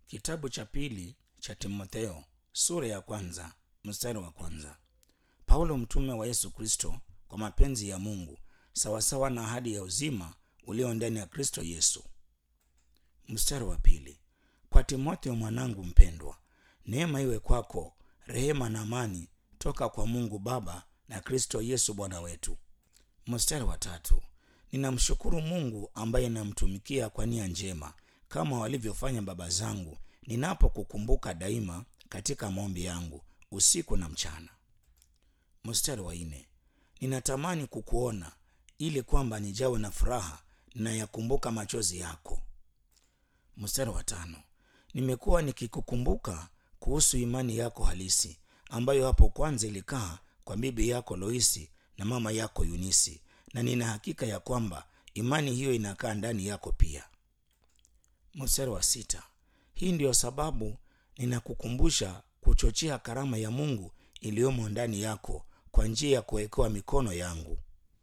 Kitabu cha pili cha Timotheo sura ya kwanza mstari wa kwanza. Paulo mtume wa Yesu Kristo kwa mapenzi ya Mungu sawasawa na ahadi ya uzima ulio ndani ya Kristo Yesu. Mstari wa pili. Kwa Timotheo mwanangu mpendwa, neema iwe kwako, rehema na amani toka kwa Mungu Baba na Kristo Yesu Bwana wetu. Mstari wa tatu. Ninamshukuru Mungu ambaye namtumikia kwa nia njema kama walivyofanya baba zangu, ninapokukumbuka daima katika maombi yangu usiku na mchana. Mstari wa nne. Ninatamani kukuona ili kwamba nijawe na furaha ninayakumbuka machozi yako. Mstari wa tano. Nimekuwa nikikukumbuka kuhusu imani yako halisi ambayo hapo kwanza ilikaa kwa bibi yako Loisi na mama yako Yunisi, na nina hakika ya kwamba imani hiyo inakaa ndani yako pia. Mstari wa sita. Hii ndiyo sababu ninakukumbusha kuchochea karama ya Mungu iliyomo ndani yako kwa njia ya kuwekewa mikono yangu.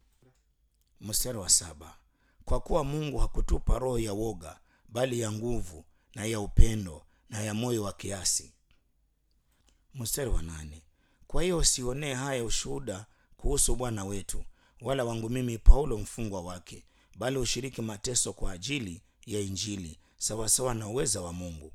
Mstari wa saba. Kwa kuwa Mungu hakutupa roho ya woga, bali ya nguvu na ya upendo na ya moyo wa kiasi. Mstari wa nane. Kwa hiyo usionee haya ushuhuda kuhusu Bwana wetu, wala wangu mimi Paulo mfungwa wake, bali ushiriki mateso kwa ajili ya Injili sawasawa na uweza wa Mungu.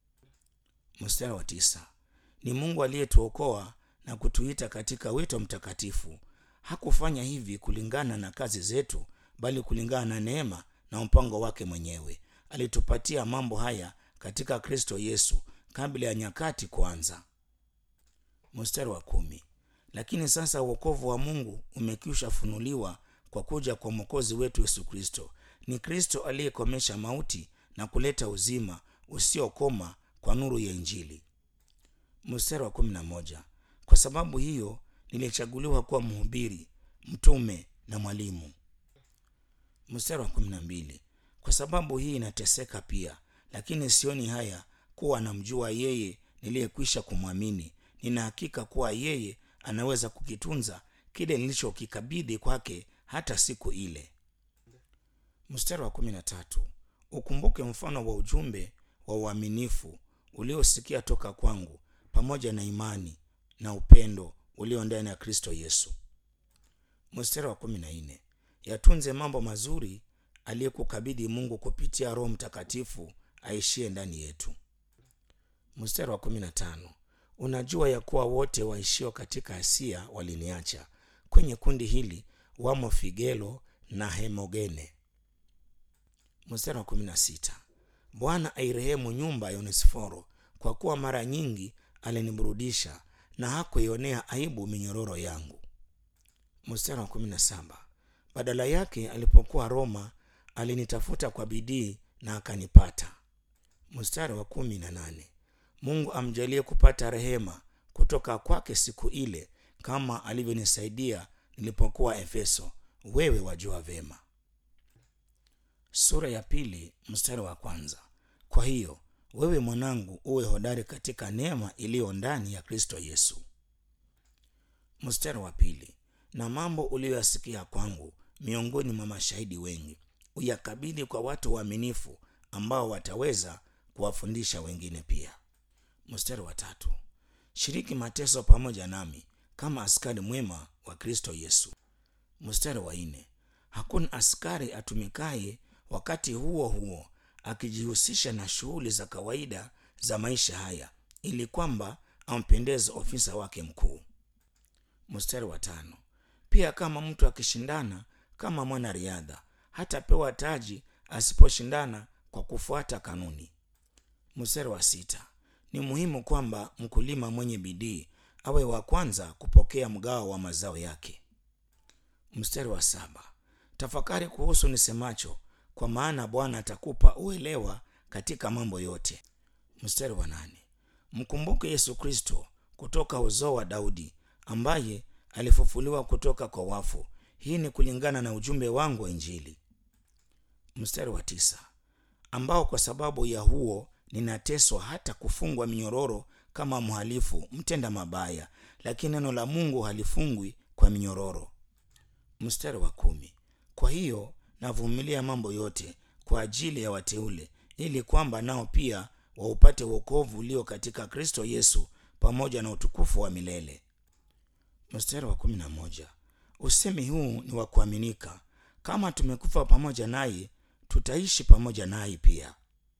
Mstari wa tisa. Ni Mungu aliyetuokoa na kutuita katika wito mtakatifu. Hakufanya hivi kulingana na kazi zetu, bali kulingana na neema na mpango wake mwenyewe. Alitupatia mambo haya katika Kristo Yesu kabla ya nyakati kuanza. Mstari wa kumi. Lakini sasa uokovu wa Mungu umekwisha funuliwa kwa kuja kwa mwokozi wetu Yesu Kristo. Ni Kristo aliyekomesha mauti na kuleta uzima usiokoma kwa nuru ya Injili. Mstari wa kumi na moja. Kwa sababu hiyo nilichaguliwa kuwa mhubiri, mtume na mwalimu. Mstari wa kumi na mbili. Kwa sababu hii inateseka pia, lakini sioni haya kuwa namjua yeye niliyekwisha kumwamini. Nina hakika kuwa yeye anaweza kukitunza kile nilichokikabidhi kwake hata siku ile. Mstari wa kumi na tatu. Ukumbuke mfano wa ujumbe wa uaminifu uliosikia toka kwangu, pamoja na imani na upendo ulio ndani ya Kristo Yesu. Mstari wa kumi na nne. Yatunze mambo mazuri aliyekukabidhi Mungu kupitia Roho Mtakatifu aishie ndani yetu. Mstari wa kumi na tano. Unajua ya kuwa wote waishio katika Asia waliniacha. Kwenye kundi hili wamo Figelo na Hemogene. Mstari wa kumi na sita. Bwana airehemu nyumba ya Onesiforo, kwa kuwa mara nyingi aliniburudisha na hakuionea aibu minyororo yangu. Mstari wa kumi na saba. Badala yake alipokuwa Roma alinitafuta kwa bidii na akanipata. Mstari wa kumi na nane. Mungu amjalie kupata rehema kutoka kwake siku ile, kama alivyonisaidia nilipokuwa Efeso. Wewe wajua vema. Sura ya pili mstari wa kwanza. Kwa hiyo wewe mwanangu, uwe hodari katika neema iliyo ndani ya Kristo Yesu. Mstari wa pili. Na mambo uliyoyasikia kwangu miongoni mwa mashahidi wengi, uyakabidhi kwa watu waaminifu ambao wataweza kuwafundisha wengine pia. Mstari wa tatu. Shiriki mateso pamoja nami kama askari mwema wa Kristo Yesu. Mstari wa nne. Hakuna askari atumikaye wakati huo huo akijihusisha na shughuli za kawaida za maisha haya, ili kwamba ampendeze ofisa wake mkuu. Mstari wa tano. Pia kama mtu akishindana kama mwanariadha, hatapewa taji asiposhindana kwa kufuata kanuni. Mstari wa sita. Ni muhimu kwamba mkulima mwenye bidii awe wa kwanza kupokea mgao wa mazao yake. Mstari wa saba. Tafakari kuhusu nisemacho, kwa maana Bwana atakupa uelewa katika mambo yote. Mstari wa nane. Mkumbuke Yesu Kristo kutoka uzao wa Daudi, ambaye alifufuliwa kutoka kwa wafu. Hii ni kulingana na ujumbe wangu wa Injili. Mstari wa tisa. Ambao kwa sababu ya huo ninateswa hata kufungwa minyororo kama mhalifu mtenda mabaya, lakini neno la Mungu halifungwi kwa minyororo. Mstari wa kumi. Kwa hiyo navumilia mambo yote kwa ajili ya wateule, ili kwamba nao pia waupate wokovu ulio katika kristo yesu pamoja na utukufu wa milele mstari wa kumi na moja usemi huu ni wa kuaminika kama tumekufa pamoja naye tutaishi pamoja naye pia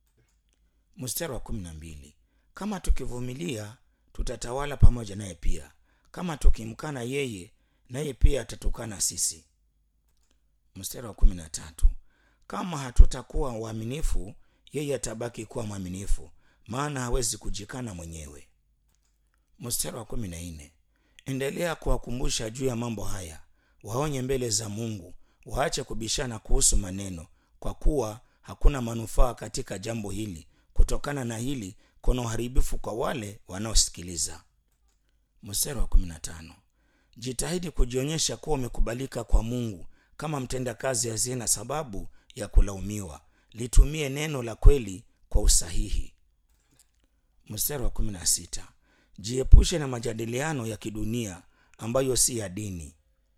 mstari wa kumi na mbili kama tukivumilia tutatawala pamoja naye pia kama tukimkana yeye naye pia atatukana sisi mstari wa kumi na tatu kama hatutakuwa waaminifu yeye atabaki kuwa mwaminifu maana hawezi kujikana mwenyewe mstari wa kumi na nne endelea kuwakumbusha juu ya mambo haya waonye mbele za mungu waache kubishana kuhusu maneno kwa kuwa hakuna manufaa katika jambo hili kutokana na hili kuna uharibifu kwa wale wanaosikiliza mstari wa 15 jitahidi kujionyesha kuwa umekubalika kwa mungu kama mtendakazi asiye na sababu ya kulaumiwa litumie neno la kweli kwa usahihi mstari wa 16 jiepushe na majadiliano ya kidunia ambayo si ya dini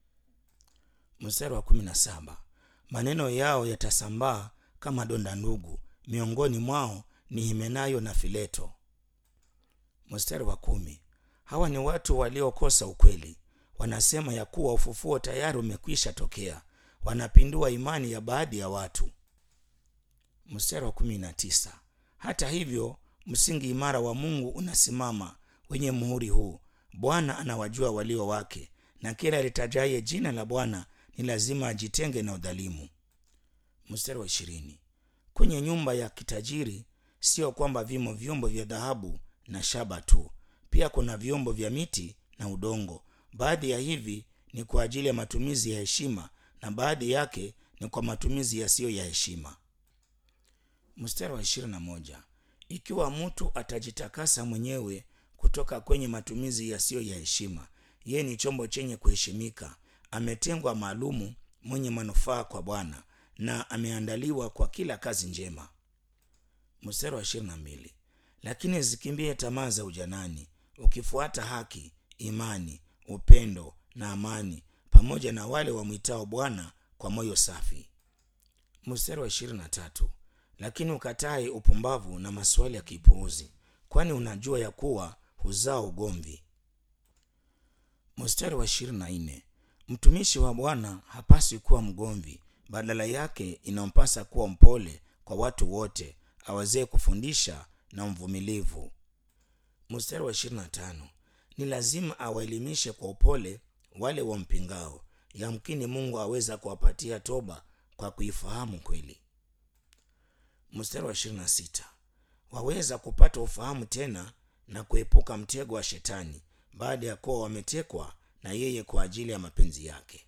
mstari wa 17 maneno yao yatasambaa kama donda ndugu miongoni mwao ni himenayo na fileto mstari wa kumi hawa ni watu waliokosa ukweli wanasema ya kuwa ufufuo tayari umekwisha tokea wanapindua imani ya baadhi ya watu mstari wa kumi na tisa hata hivyo msingi imara wa mungu unasimama wenye muhuri huu bwana anawajua walio wake na kila litajaye jina la bwana ni lazima ajitenge na udhalimu mstari wa ishirini kwenye nyumba ya kitajiri sio kwamba vimo vyombo vya dhahabu na shaba tu pia kuna vyombo vya miti na udongo baadhi ya hivi ni kwa ajili ya matumizi ya heshima na baadhi yake ni kwa matumizi yasiyo ya heshima mstari wa ishirini na moja ikiwa mtu atajitakasa mwenyewe kutoka kwenye matumizi yasiyo ya heshima yeye ni chombo chenye kuheshimika ametengwa maalumu mwenye manufaa kwa bwana na ameandaliwa kwa kila kazi njema mstari wa ishirini na mbili lakini zikimbie tamaa za ujanani ukifuata haki imani upendo na amani pamoja na wale wamwitao bwana kwa moyo safi mstari wa ishirini na tatu lakini ukatae upumbavu na maswali ya kipuuzi kwani unajua ya kuwa huzaa ugomvi mstari wa ishirini na nne mtumishi wa bwana hapaswi kuwa mgomvi badala yake inampasa kuwa mpole kwa watu wote awezee kufundisha na mvumilivu mstari wa ishirini na tano ni lazima awaelimishe kwa upole wale wampingao yamkini mungu aweza kuwapatia toba kwa kuifahamu kweli mstari wa ishirini na sita waweza kupata ufahamu tena na kuepuka mtego wa shetani baada ya kuwa wametekwa na yeye kwa ajili ya mapenzi yake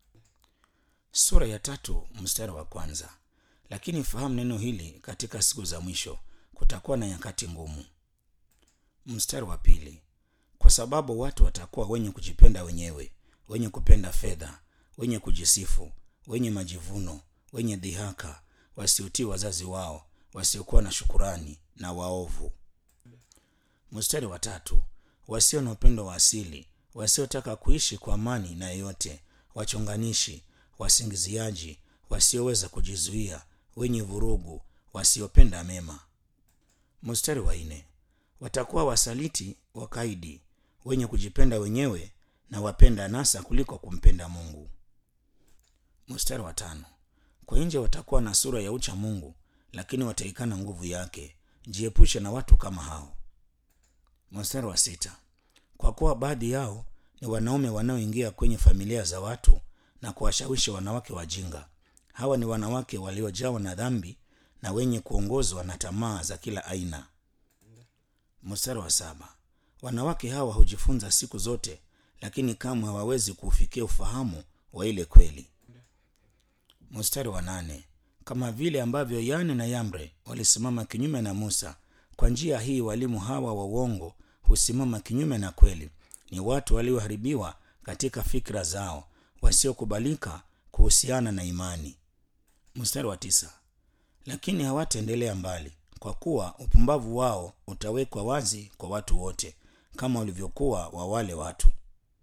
sura ya tatu mstari wa kwanza lakini fahamu neno hili katika siku za mwisho kutakuwa na nyakati ngumu mstari wa pili kwa sababu watu watakuwa wenye kujipenda wenyewe wenye kupenda fedha wenye kujisifu wenye majivuno wenye dhihaka wasiotii wazazi wao wasiokuwa na shukurani na waovu mstari wa tatu wasio na upendo wa asili wasiotaka kuishi kwa amani na yeyote wachonganishi wasingiziaji wasioweza kujizuia wenye vurugu wasiopenda mema mstari wa nne watakuwa wasaliti wakaidi wenye kujipenda wenyewe na wapenda nasa kuliko kumpenda mungu mstari wa tano kwa nje watakuwa na sura ya ucha mungu lakini wataikana nguvu yake jiepushe na watu kama hao mstari wa sita kwa kuwa baadhi yao ni wanaume wanaoingia kwenye familia za watu na kuwashawishi wanawake wajinga hawa ni wanawake waliojawa na dhambi na wenye kuongozwa na tamaa za kila aina mstari wa saba wanawake hawa hujifunza siku zote lakini kamwe hawawezi kuufikia ufahamu wa ile kweli mstari wa nane kama vile ambavyo yane na yamre walisimama kinyume na musa kwa njia hii walimu hawa wa uongo husimama kinyume na kweli ni watu walioharibiwa katika fikra zao wasiokubalika kuhusiana na imani mstari wa tisa lakini hawataendelea mbali kwa kuwa upumbavu wao utawekwa wazi kwa watu wote kama ulivyokuwa wa wale watu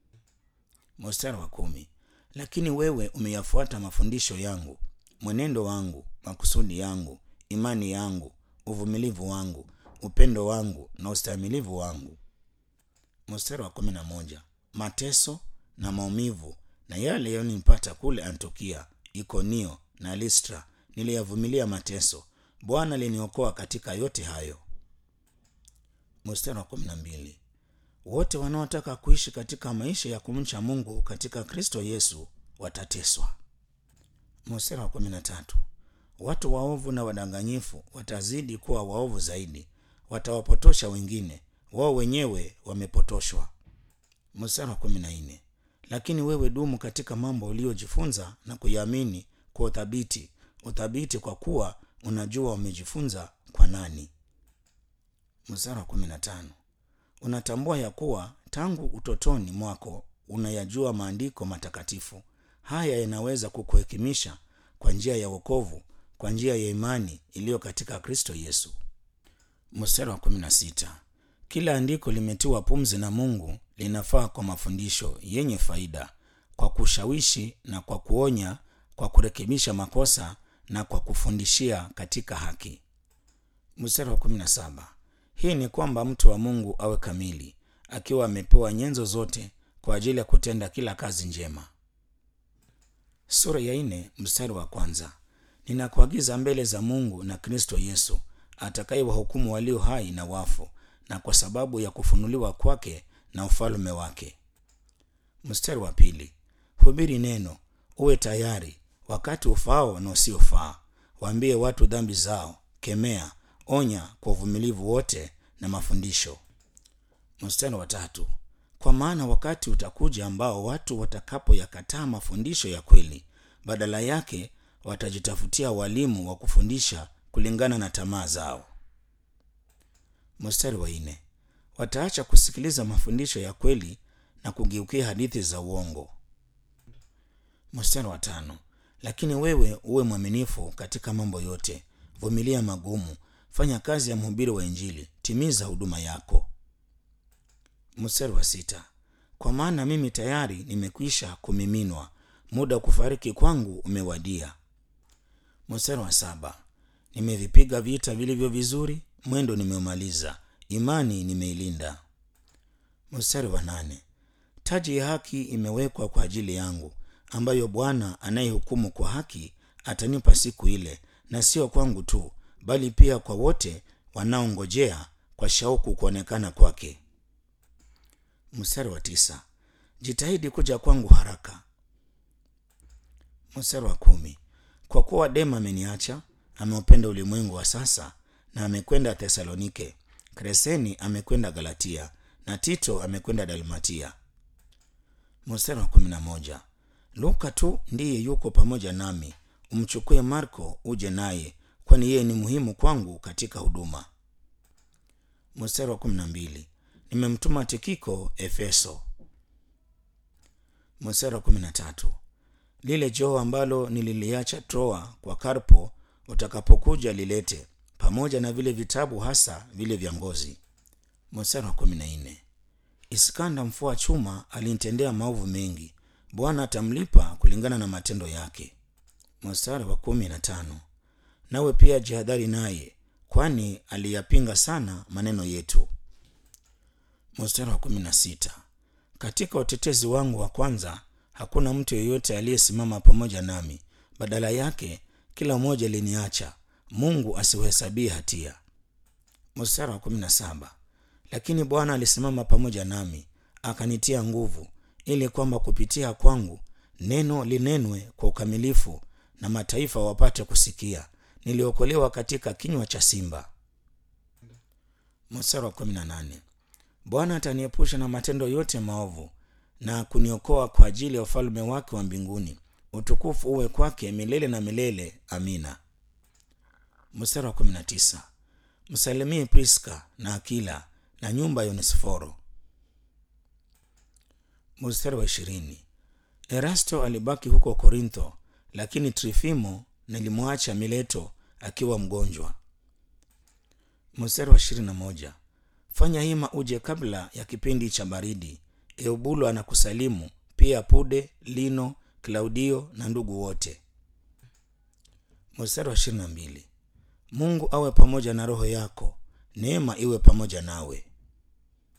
mstari wa kumi lakini wewe umeyafuata mafundisho yangu mwenendo wangu makusudi yangu imani yangu uvumilivu wangu upendo wangu na ustahimilivu wangu. Mstari wa kumi na moja mateso na maumivu na yale yaliyonipata kule Antiokia, Ikonio na Listra, niliyavumilia mateso. Bwana aliniokoa katika yote hayo. Mstari wa kumi na mbili wote wanaotaka kuishi katika maisha ya kumcha Mungu katika Kristo Yesu watateswa. Mstari wa kumi na tatu watu waovu na wadanganyifu watazidi kuwa waovu zaidi, watawapotosha wengine, wao wenyewe wamepotoshwa. Mstari wa kumi na nne lakini wewe dumu katika mambo uliyojifunza na kuyaamini kwa uthabiti, uthabiti kwa kuwa unajua umejifunza kwa nani. Mstari wa kumi na tano unatambua ya kuwa tangu utotoni mwako unayajua maandiko matakatifu. Haya yanaweza kukuhekimisha kwa njia ya wokovu, kwa njia ya imani iliyo katika Kristo Yesu. Mstari wa kumi na sita kila andiko limetiwa pumzi na Mungu, linafaa kwa mafundisho yenye faida, kwa kushawishi na kwa kuonya, kwa kurekebisha makosa na kwa kufundishia katika haki. Mstari wa kumi na saba hii ni kwamba mtu wa Mungu awe kamili, akiwa amepewa nyenzo zote kwa ajili ya kutenda kila kazi njema. Sura ya nne mstari wa kwanza ninakuagiza mbele za Mungu na Kristo Yesu atakayewahukumu walio hai na wafu, na kwa sababu ya kufunuliwa kwake na ufalme wake. Mstari wa pili hubiri neno, uwe tayari wakati ufaao na usiofaa, waambie watu dhambi zao, kemea onya kwa uvumilivu wote na mafundisho. Mstari wa tatu kwa maana wakati utakuja ambao watu watakapoyakataa mafundisho ya kweli, badala yake watajitafutia walimu wa kufundisha kulingana na tamaa zao. Mstari wa nne wataacha kusikiliza mafundisho ya kweli na kugeukia hadithi za uongo. Mstari wa tano lakini wewe uwe mwaminifu katika mambo yote, vumilia magumu fanya kazi ya mhubiri wa Injili, timiza huduma yako. Mstari wa sita kwa maana mimi tayari nimekwisha kumiminwa, muda wa kufariki kwangu umewadia. Mstari wa saba nimevipiga vita vilivyo vizuri, mwendo nimeumaliza, imani nimeilinda. Mstari wa nane taji ya haki imewekwa kwa ajili yangu, ambayo Bwana anayehukumu kwa haki atanipa siku ile, na sio kwangu tu bali pia kwa wote wanaongojea kwa shauku kuonekana kwake. Mstari wa tisa jitahidi kuja kwangu haraka. Mstari wa kumi kwa kuwa Dema ameniacha, ameupenda ulimwengu wa sasa, na amekwenda Thesalonike. Kreseni amekwenda Galatia, na Tito amekwenda Dalmatia. Mstari wa kumi na moja Luka tu ndiye yuko pamoja nami, umchukue Marko uje naye kwani yeye ni muhimu kwangu katika huduma. Mstari wa kumi na mbili nimemtuma Tikiko Efeso. Mstari wa kumi na tatu lile joho ambalo nililiacha Troa kwa Karpo, utakapokuja lilete, pamoja na vile vitabu, hasa vile vya ngozi. Mstari wa kumi na nne Iskanda mfua chuma alinitendea maovu mengi, Bwana atamlipa kulingana na matendo yake. Mstari wa kumi na tano nawe pia jihadhari naye, kwani aliyapinga sana maneno yetu. Mstari wa kumi na sita katika utetezi wangu wa kwanza hakuna mtu yeyote aliyesimama pamoja nami, badala yake kila mmoja aliniacha, Mungu asiuhesabie hatia. Mstari wa kumi na saba lakini Bwana alisimama pamoja nami, akanitia nguvu, ili kwamba kupitia kwangu neno linenwe kwa ukamilifu, na mataifa wapate kusikia niliokolewa katika kinywa cha simba. Mstari wa kumi na nane Bwana ataniepusha na matendo yote maovu na kuniokoa kwa ajili ya ufalme wake wa mbinguni. Utukufu uwe kwake milele na milele. Amina. Mstari wa kumi na tisa msalimie Priska na Akila na nyumba ya Onesiforo. Mstari wa ishirini Erasto alibaki huko Korintho, lakini Trifimo nilimwacha Mileto akiwa mgonjwa. Mstari wa ishirini na moja fanya hima uje kabla ya kipindi cha baridi. Eubulo anakusalimu pia Pude, Lino, Klaudio na ndugu wote. Mstari wa ishirini na mbili Mungu awe pamoja na roho yako. neema iwe pamoja nawe